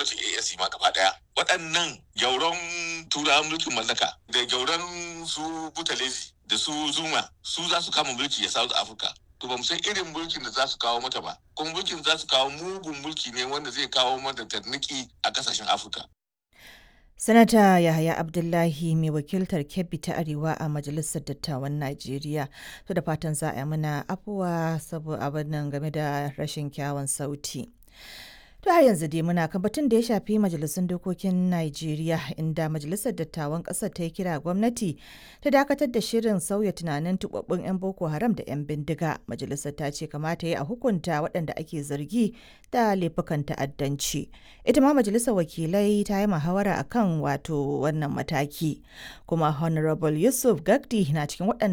gwamnatin AAC ma gaba daya waɗannan gyauran turawan mulkin mallaka da gyauran su butalezi da su zuma su za su kama mulki a South Africa to ba mu san irin mulkin da za su kawo mata ba kuma mulkin za su kawo mugun mulki ne wanda zai kawo mata tarniki a kasashen Afirka Sanata Yahaya Abdullahi mai wakiltar Kebbi ta Arewa a Majalisar Dattawan Najeriya. To da fatan za a yi mana afuwa saboda abin nan game da rashin kyawun sauti. To har yanzu dai muna kan batun da ya shafi majalisun dokokin Najeriya inda majalisar dattawan ƙasar ta yi kira gwamnati ta dakatar da shirin sauya tunanin tubabbun 'yan Boko Haram da 'yan bindiga. Majalisar ta ce kamata ya a hukunta waɗanda ake zargi da laifukan ta'addanci. Ita ma majalisar wakilai ta yi muhawara akan wato wannan mataki. Kuma Honorable Yusuf Gagdi na cikin waɗanda